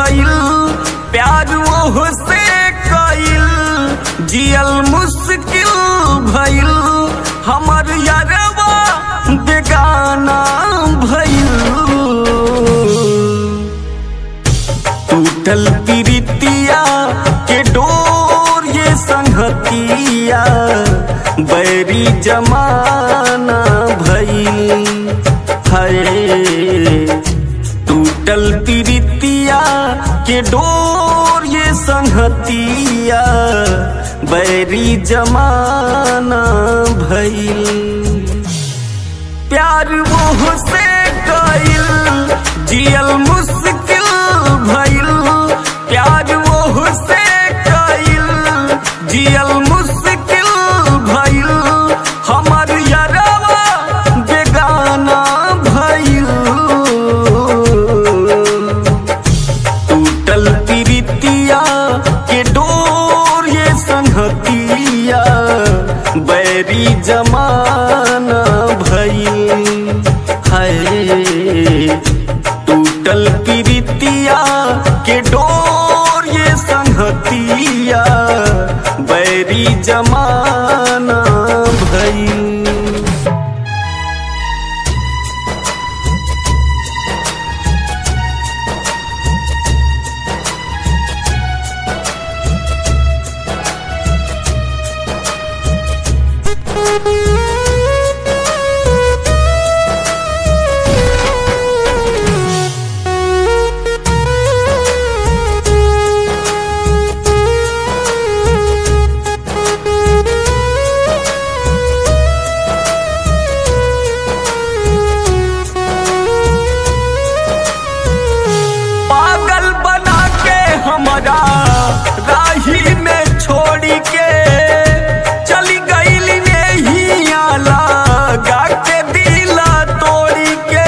भइल प्यार ओह से कइल जियल मुश्किल भइल हमर यारवा बेगाना भइल टूटल प्रीतिया के डोर ये संगतिया बैरी जमाना भइल है टूटल प्रीतिया के डोर ये संगतिया बैरी जमाना भइल प्यार मोह से कइल जियल मुश्किल भइल प्यार मोह से कइल जियल मुश्किल भइल हमर यारवा बेगाना भइल टूटल प्रीतिया के डोर ये संगतिया बैरी जमाना भइल है टूटल प्रीतिया के डोर ये संगतिया बैरी जमाना भइल पागल बना के हमारा राही में छोड़ी के चली गईली नहीं आला गा के दिला तोड़ी के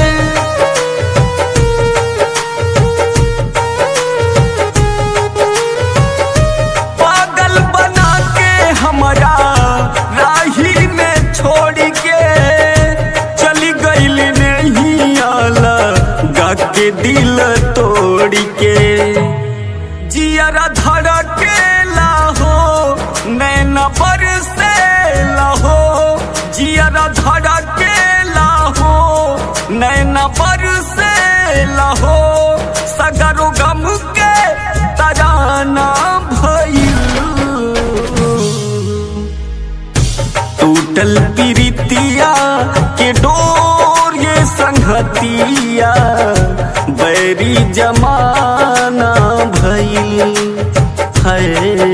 पागल बना के हमारा राही में छोड़ के चली गईल नहीं आला गा के दिल तोड़ के जियरा धड़ के लाहो नैना पर से लाहो जियरा धड़ के लाहो नैना पर से लाहो सगरो गम के तराना भइल टूटल प्रीतिया के डोर ये संगतिया बैरी जमाना भइल है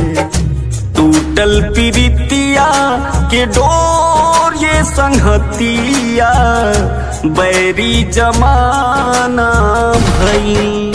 टूटल प्रीतिया के डोर ये संगतिया बैरी जमाना भइल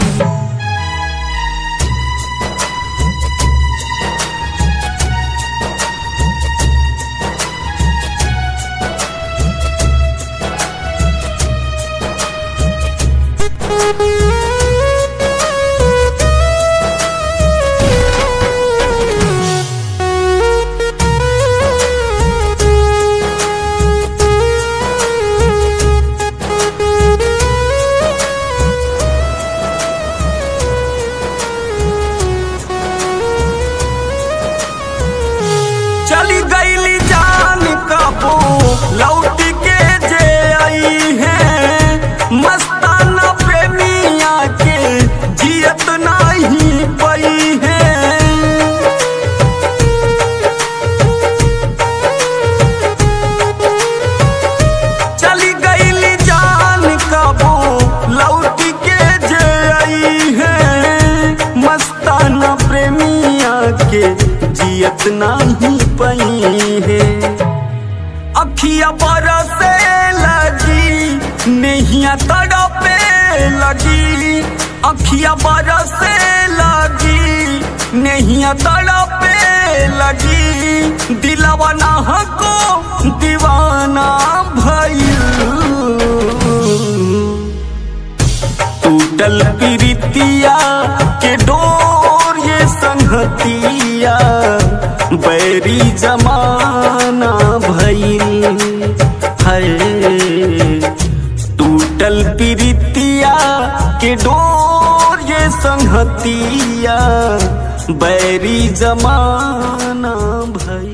चली गईली जान कबो लौट के जे आई है मस्ताना प्रेमिया के जियत नहीं पई है चली गईली जान कबो लौट के जे आई है मस्ताना प्रेमिया के जियत नहीं पई है अखिया बरसे लगी नहिया तड़पे लगी अखिया बरसे लगी नहिया तड़पे लगी दिलवा ना को दीवाना भइल टूटल प्रीतिया के डोर ये संगतिया बैरी जमाना भइल है टूटल प्रीतिया के डोर संहतिया बैरी जमाना भई